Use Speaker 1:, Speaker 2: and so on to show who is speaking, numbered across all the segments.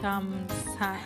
Speaker 1: vitamu sana.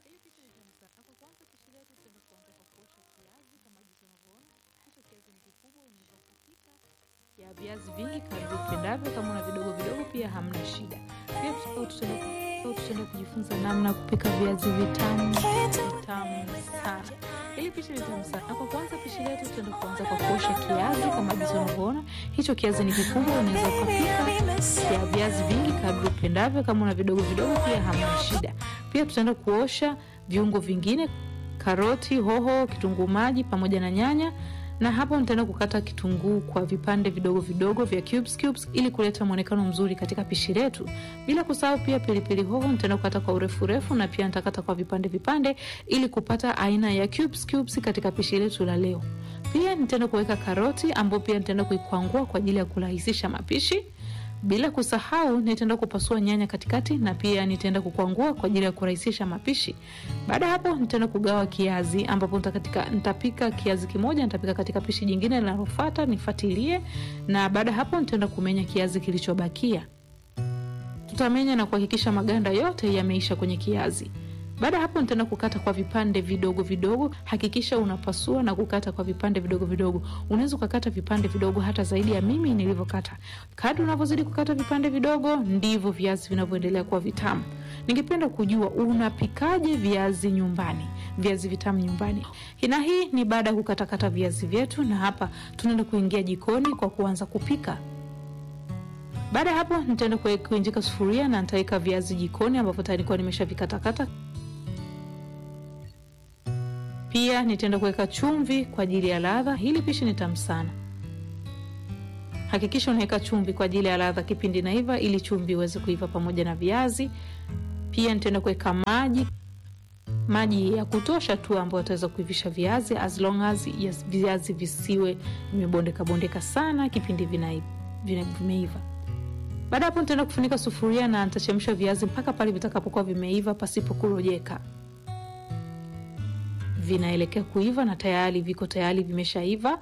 Speaker 1: ya viazi vingi kadri upendavyo. Kama una vidogo vidogo pia hamna shida. Pia tutaenda kujifunza namna ya kupika viazi vitamu vitamu sana. Ili pishi vitamu sana. Kwa kwanza pishi letu tutaenda kuanza kwa kuosha kiazi kama jinsi unavyoona. Hicho kiazi ni kikubwa, unaweza kupika ya viazi vingi kadri upendavyo. Kama una vidogo vidogo pia hamna shida. Pia tutaenda kuosha viungo vingine, karoti, hoho, kitunguu maji pamoja na nyanya na hapo nitaenda kukata kitunguu kwa vipande vidogo vidogo vya cubes cubes, ili kuleta mwonekano mzuri katika pishi letu. Bila kusahau pia pilipili hoho nitaenda kukata kwa urefu urefu, na pia nitakata kwa vipande vipande, ili kupata aina ya cubes cubes katika pishi letu la leo. Pia nitaenda kuweka karoti ambayo pia nitaenda kuikwangua kwa ajili ya kurahisisha mapishi bila kusahau nitaenda kupasua nyanya katikati na pia nitaenda kukwangua kwa ajili ya kurahisisha mapishi. Baada ya hapo, nitaenda kugawa kiazi, ambapo nitapika kiazi kimoja, nitapika katika pishi jingine linalofuata, nifuatilie. Na baada ya hapo, nitaenda kumenya kiazi kilichobakia. Tutamenya na kuhakikisha maganda yote yameisha kwenye kiazi. Baada ya hapo nitaenda kukata kwa vipande vidogo vidogo. Hakikisha unapasua na kukata kwa vipande vidogo vidogo. Unaweza ukakata vipande vidogo hata zaidi ya mimi nilivyokata. Kadri unavyozidi kukata vipande vidogo, ndivyo viazi vinavyoendelea kuwa vitamu. Ningependa kujua unapikaje viazi nyumbani, viazi vitamu nyumbani. Na hii ni baada ya kukatakata viazi vyetu, na hapa tunaenda kuingia jikoni kwa kuanza kupika. Baada ya hapo nitaenda kuinjika sufuria na nitaweka viazi jikoni ambavyo tayari nilikuwa nimeshavikatakata. Pia nitaenda kuweka chumvi kwa ajili ya ladha. Hili pishi ni tamu sana. Hakikisha unaweka chumvi kwa ajili ya ladha kipindi naiva, ili chumvi iweze kuiva pamoja na viazi. Pia nitaenda kuweka maji, maji ya kutosha tu ambayo ataweza kuivisha viazi, as long as yes, viazi visiwe vimebondeka bondeka sana kipindi vimeiva. Baada hapo nitaenda kufunika sufuria na nitachemsha viazi mpaka pale vitakapokuwa vimeiva pasipo kurojeka. Vinaelekea kuiva na tayari viko tayari vimeshaiva.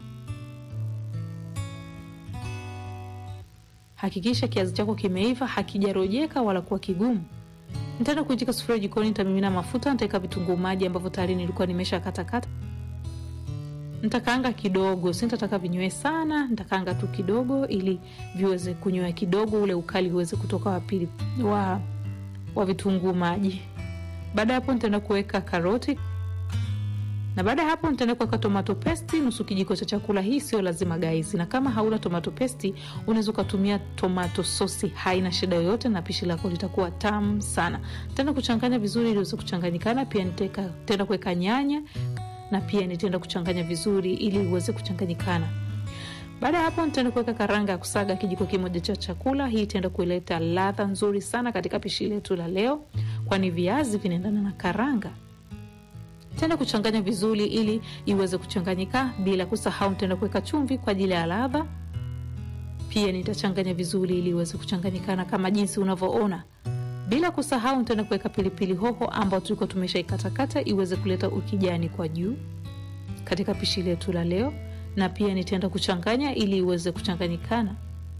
Speaker 1: Hakikisha kiazi chako kimeiva, hakijarojeka wala kuwa kigumu. Nitaenda kuitika sufuria jikoni, nitamimina mafuta, nitaweka vitunguu maji ambavyo tayari nilikuwa nimesha katakata. Nitakaanga kidogo, si nitataka vinywe sana, nitakaanga tu kidogo ili viweze kunywa kidogo, ule ukali uweze kutoka wa pili wa, wa vitunguu maji. Baada ya hapo nitaenda kuweka karoti na baada ya hapo nitaenda kuweka tomato paste nusu kijiko cha chakula. Hii sio lazima guys, na kama hauna tomato paste unaweza ukatumia tomato sosi, haina shida yoyote, na pishi lako litakuwa tamu sana. Nitaenda kuchanganya vizuri ili iweze kuchanganyikana. Pia nitaenda kuweka nyanya na pia nitaenda kuchanganya vizuri ili uweze kuchanganyikana. Baada ya hapo nitaenda kuweka karanga ya kusaga kijiko kimoja cha chakula. Hii itaenda kuleta ladha nzuri sana katika pishi letu la leo, kwani viazi vinaendana na karanga. Nitaenda kuchanganya vizuri ili iweze kuchanganyika. Bila kusahau nitaenda kuweka chumvi kwa ajili ya ladha. Pia nitachanganya vizuri ili iweze kuchanganyikana kama jinsi unavyoona. Bila kusahau nitaenda kuweka pilipili hoho ambayo tulikuwa tumeshaikatakata iweze kuleta ukijani kwa juu katika pishi letu la leo, na pia nitaenda kuchanganya ili iweze kuchanganyikana.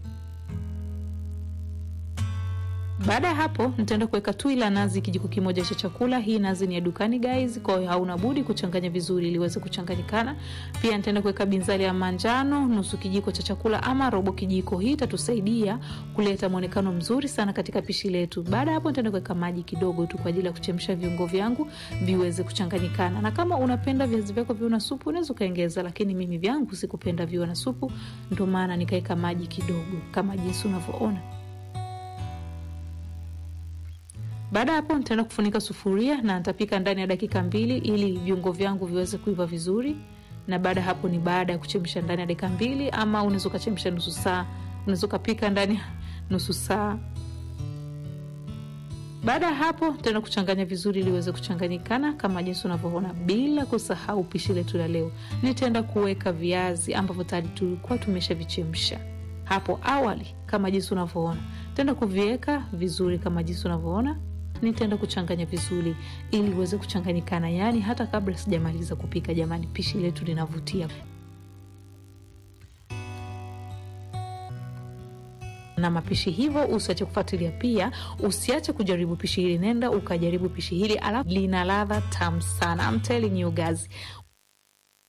Speaker 1: Baada ya hapo nitaenda kuweka tui la nazi kijiko kimoja cha chakula. Hii nazi ni ya dukani guys, kwa hiyo hauna budi kuchanganya vizuri ili iweze kuchanganyikana. Pia nitaenda kuweka binzari ya manjano nusu kijiko cha chakula ama robo kijiko. Hii itatusaidia kuleta mwonekano mzuri sana katika pishi letu. Baada ya hapo nitaenda kuweka maji kidogo tu kwa ajili ya kuchemsha viungo vyangu viweze kuchanganyikana, na kama unapenda viazi vyako viwe na supu unaweza ukaongeza, lakini mimi vyangu sikupenda viwe na supu, ndio maana nikaweka maji kidogo kama jinsi unavyoona. Baada ya hapo nitaenda kufunika sufuria na nitapika ndani ya dakika mbili ili viungo vyangu viweze kuiva vizuri. Na baada ya hapo ni baada ya kuchemsha ndani ya dakika mbili, ama unaweza ukachemsha nusu saa, unaweza ukapika ndani ya nusu saa. Baada ya hapo nitaenda kuchanganya vizuri ili iweze kuchanganyikana kama jinsi unavyoona. Bila kusahau pishi letu la leo, nitaenda kuweka viazi ambavyo tayari tulikuwa tumeshavichemsha hapo awali kama jinsi unavyoona. Nitaenda kuviweka vizuri kama jinsi unavyoona nitaenda kuchanganya vizuri ili iweze kuchanganyikana, yaani hata kabla sijamaliza kupika. Jamani, pishi letu linavutia. na mapishi hivyo, usiache kufuatilia. Pia usiache kujaribu pishi hili, nenda ukajaribu pishi hili, alafu lina ladha tamu sana. I'm telling you guys,